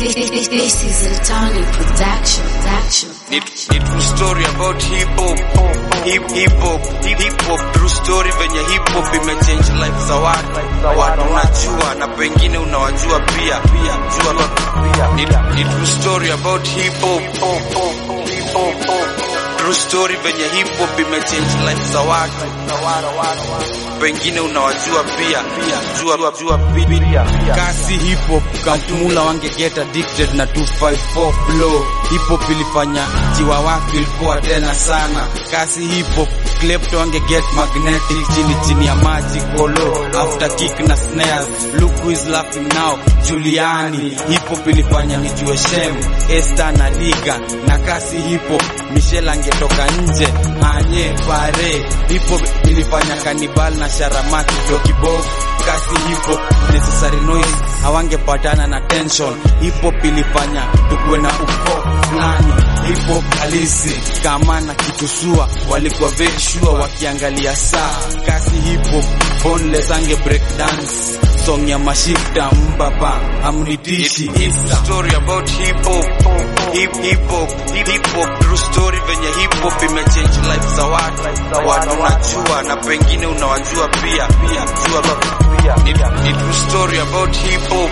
This is a Tony production. production. Ni, ni true story about hip hop. Hip hip hop, hip hip hop true story venye hip hop imechange life za watu. Watu unajua na pengine unawajua pia. Pia jua pia. Ni, ni true story about hip hop. True story venye hip hop imechange life za watu. Pengine unawajua pia. Pia jua jua pia. kasi hip hop kamtumula wange get addicted na 254 flow hip hop ilifanya jiwa wake ilikuwa tena sana kasi hip hop klepto wange get magnetic chini chini ya maji kolo after kick na snares look who is laughing now Juliani hip hop ilifanya nijue shem Esther na Liga na kasi hip hop Michelle angetoka nje anye pare hip hop ilifanya kanibal na sharamaki dokibob kasi hip hop necessary noise hawangepatana na tension hip hop ilifanya tukuwe na uko fulani hip hop halisi kama na kitusua walikuwa very sure wakiangalia saa kasi hip hop boneless ange break dance song ya mashifta mbaba amnitishi isa story about hip hop hip hip hop hip hip hop true story venye hip hop imechange life za watu watu unajua na pengine unawajua pia pia jua pia ni, ni true story about hip hop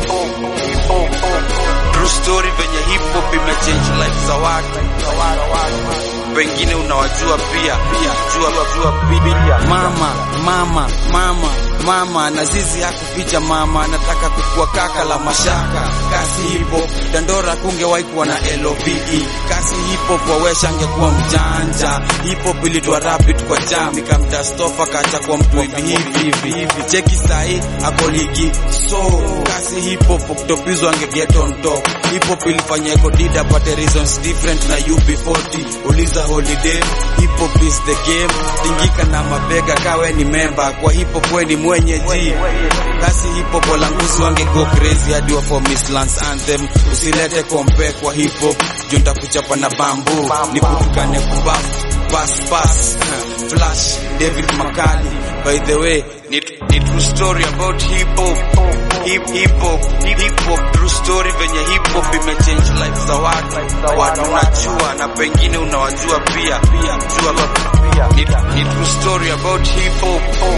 true story venye hip hop imechange life za watu pengine unawajua pia pia jua jua pia mama mama mama mama na zizi hakuficha mama anataka kukua kaka la mashaka kasi hipo dandora kungewahi kuwa na love kasi hipo wawesha angekuwa mjanja hipo ilitwa rapid kwa jam ikamdastofa kacha kwa mtu hivi hivi hivi hivi cheki sahi ako ligi so kasi hipo kutopizwa ange get on top hipo ilifanya eko dida pate reasons different na UB40 uliza holiday hip hop is the game tingika na mabega kawe ni member kwa hip hop we ni mwenye ji kasi hip hop walanguzi wange go crazy hadi wa for Miss Lance anthem usilete kompe kwa hip hop juu nitakuchapa na bambu niputukane kubaf pass pass flash David Makali by the way ni, ni true story about hip hop hip hip hop hip hip hop true story venye hip hop imechange life za watu watu unajua na pengine unawajua pia pia jua pia ni, ni true story about hip hop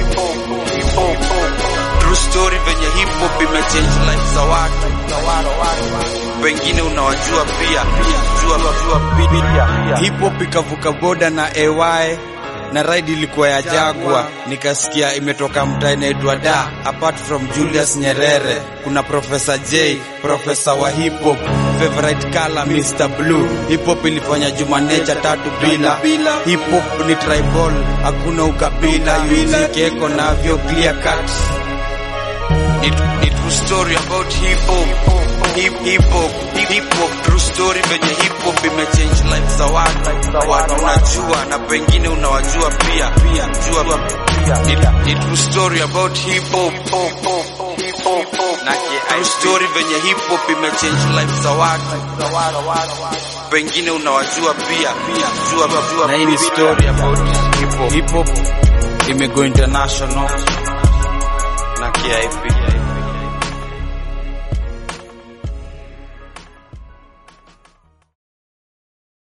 true story venye hip hop imechange life za watu pengine unawajua pia pia jua jua pia hip hop ikavuka boda na AY na ride ilikuwa ya Jagwa, nikasikia imetoka mtaa inaitwa Da. Apart from Julius Nyerere, kuna Professor J, profesa wa hip hop, favorite color Mr Blue. Hip hop ilifanya Jumanecha tatu bila. Hip hop ni tribal, hakuna ukabila, music eko navyo clear cut. Ni, ni true story about hip hop hip hip hop hip hip hop true story venye hip hop imechange life za watu watu unajua na pengine unawajua pia pia jua pia ni, ni true story about hip hop na true story venye hip hop imechange life za watu pengine unawajua pia pia jua jua Na hii ni story about hip hop. Hip hop imego international na KIP